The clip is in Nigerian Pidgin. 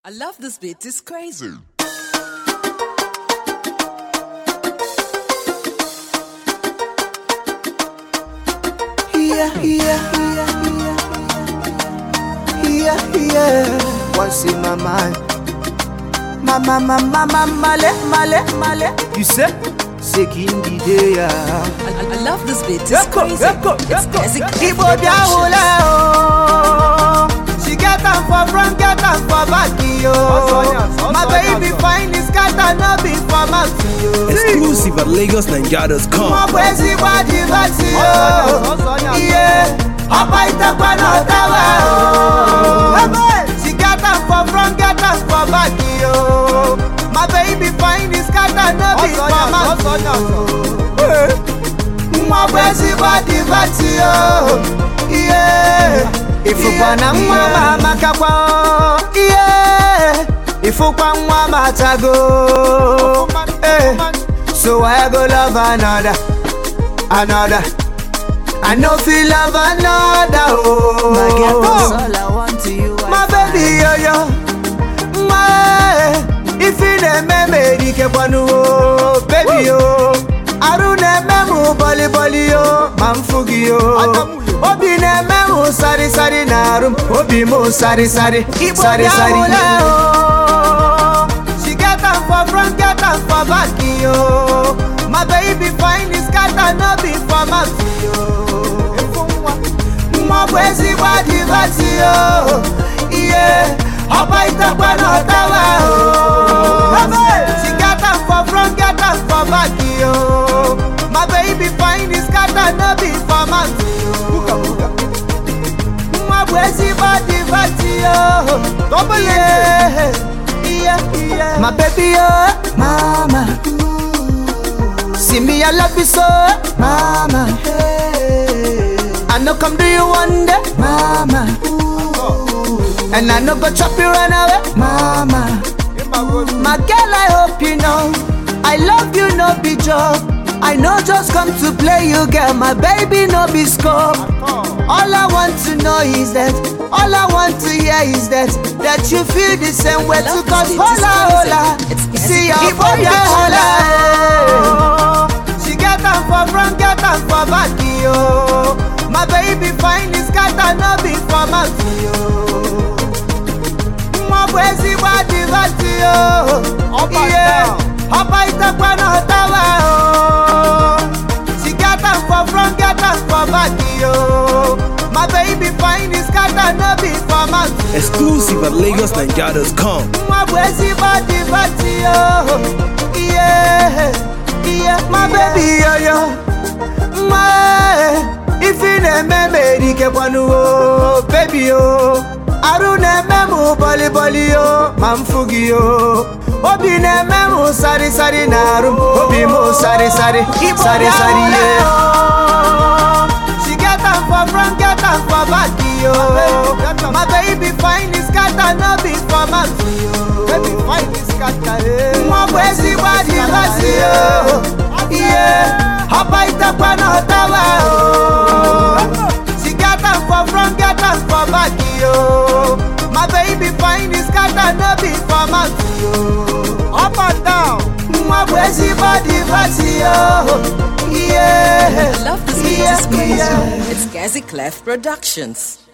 I love this beat, it's crazy. Yeah, yeah, yeah, yeah, yeah, yeah. What's in my mind? Mama, mama, mama, male, male, male. You say? Seeking the day, I, I, I love this beat, it's Yako, crazy. yako, It's yako. Gazi Clef Ibo bia hula, oh. She get am for front, get am for back, yo. My baby fine, this cat and no be for mouth, yo. Exclusive at LagosNigeria.com. Mo kwezi kwa divati yo Iye Ọba itakwa na ọtawa o She get am for front, get am for back yo My baby fine is scatter no be for mouth Mo kwezi kwa divati yo Iye Ifukwa na nwa ma amakakwa o Iye Ifukwa nwa ma atago Eh. So I go love another, another. I know feel love another. Oh, My girl, that's all I want to you. I my find. baby, yo yo. My, if you name me, di ke kwanu oh, baby yo. Aru neme mu boli boli yo, mamfugi yo. Obi neme mu sari sari narum, obi mu sari sari, sari sari. She get am for front, get am for back yo. My baby fine is scatter, no be for mouth yo. Mwa kwezi kwa divati yo Iye Ọba itakwa na ọtawa o She get am for front, get am for back yo My baby fine is scatter, no be for mouth yo Mwa kwezi kwa divati yo Iye Iye Iye My baby yo Mama See me, I love you so, mama. I know come do you one day, mama. And I know go chop you run away, mama. My girl, I hope you know, I love you, no be joke. I know just come to play you, girl. My baby, no be scope. All I want to know is that, all I want to hear is that, that you feel the same way too. Cause hola, hola, see your body, hola. eh. She get am for front, get am for back, yo. My baby fine is scatter, no be for mouth, yo. Mwa kwezi kwa divati, yo. Yeah. Ọba itakwa na ọtawa, oh. She get am for front, get am for back, yo. My baby fine is scatter, no be for mouth, yo. Exclusive at LagosNigeria.com. Mwa kwezi kwa divati, yo. Yeah. Yeah. My baby, yo, yo. Mwa, if you neme me dike kwanu o, baby yo. Aru neme mu boli boli yo, mamfugi yo. Obi neme mu sari sari narum, obi mu sari sari, sari sari yeah. She get am for front, get am for back yo. My baby fine is scatter, no be for mouth yo. Baby fine is scatter, eh. Mwa kwezi kwa divasi yo, yeah. Ọba itakwa na ọtawa o. She get am for front, get am for back yo. My baby fine is scatter, no be for mouth yo. Up and down. Mwa kwezi kwa divasi yo, yeah. I love this beat, it's crazy. Yeah, yeah. It's Gazi Clef Productions.